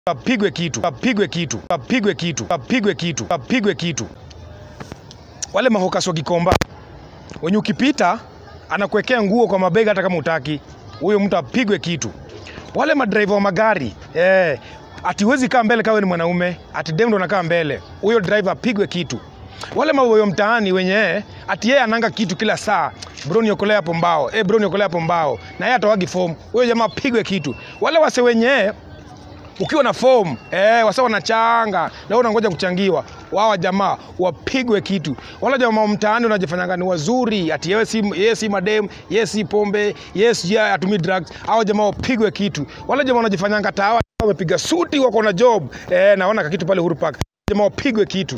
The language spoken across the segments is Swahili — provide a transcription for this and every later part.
apigwe kitu, apigwe kitu, apigwe kitu, apigwe kitu, apigwe kitu. Wale mahokas wa Gikomba wenye ukipita anakuwekea nguo kwa mabega hata kama utaki, huyo mtu apigwe kitu. Wale madriver wa magari eh, ati huwezi kaa mbele kawe ni mwanaume, ati dem ndo anakaa mbele, huyo driver apigwe kitu. Wale maboyo mtaani wenye ati yeye ananga kitu kila saa, bro niokolea hapo mbao, eh bro niokolea hapo mbao, na yeye atawagi form, huyo jamaa apigwe kitu. Wale wase wenye ukiwa na form eh, wasa wanachanga na wewe unangoja kuchangiwa, wao jamaa wapigwe kitu. Wala jamaa wa mtaani unajifanyanga ni wazuri, ati yeye si yeye si madem, yeye si pombe, yeye si atumii drugs, hao jamaa wapigwe kitu. Wala jamaa wanajifanyanga tawa wamepiga suti, wako na job eh, naona kakitu pale Uhuru Park, jamaa wapigwe kitu.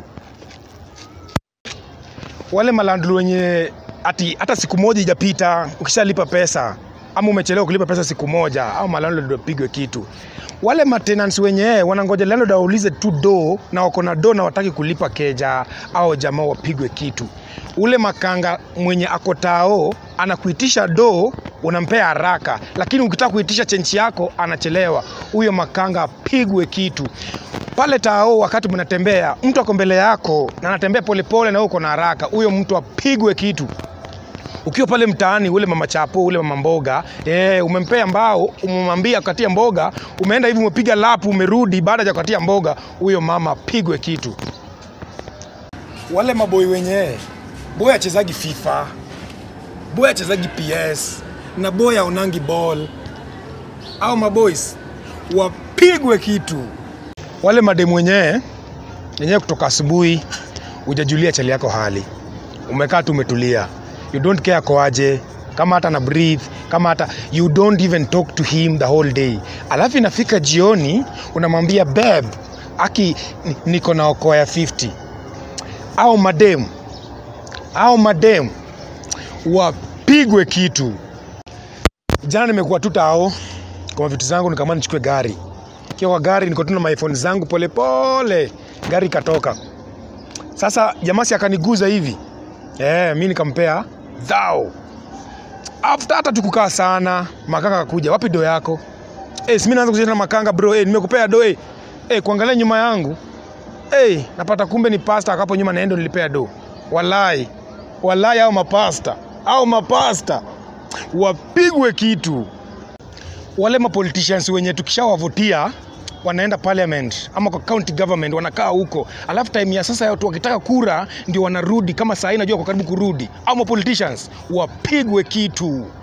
Wale malandlu wenye ati hata siku moja ijapita ukishalipa pesa ama umechelewa kulipa pesa siku moja, au malandlord wapigwe kitu. Wale maintenance wenye wanangoja landlord aulize tu do na wako na do na wataki kulipa keja, au jamaa wapigwe kitu. Ule makanga mwenye ako tao anakuitisha do unampea haraka, lakini ukitaka kuitisha chenchi yako anachelewa, huyo makanga apigwe kitu pale tao. Wakati mnatembea, mtu ako mbele yako na anatembea polepole na wewe uko na haraka, huyo mtu apigwe kitu ukiwa pale mtaani, ule mama chapo, ule mama mboga eh, umempea mbao, umemwambia katia mboga, umeenda hivi umepiga lapu, umerudi baada ya kukatia mboga, huyo mama pigwe kitu. Wale maboi wenye boy achezagi FIFA, boy achezagi PS na boy aonangi ball, au maboys wapigwe kitu. Wale mademu wenyewe yenyewe kutoka asubuhi hujajulia chali yako hali, umekaa tu umetulia you don't care koaje kama hata na breathe kama hata you don't even talk to him the whole day alafu inafika jioni unamwambia beb aki ni- niko na okoa ya 50 au madem au madem wapigwe kitu jana nimekuwa tu tao kwa vitu zangu nikamani nichukue gari kiwa kwa gari niko tu na maiphone zangu polepole gari ikatoka sasa jamasi akaniguza hivi Eh, mi nikampea dhao. After hata tukukaa sana, makanga akakuja, wapi do yako? Eh, si mimi naanza kucheza na makanga bro, eh, nimekupea do eh. Eh, kuangalia nyuma yangu. Eh, napata kumbe ni pasta akapo nyuma naendo nilipea do. Walai. Walai au mapasta. Au mapasta. Wapigwe kitu. Wale ma politicians wenye tukishawavutia wanaenda parliament ama kwa county government wanakaa huko, alafu time ya sasa watu wakitaka kura ndio wanarudi, kama saa hii najua kwa karibu kurudi, au ma politicians wapigwe kitu.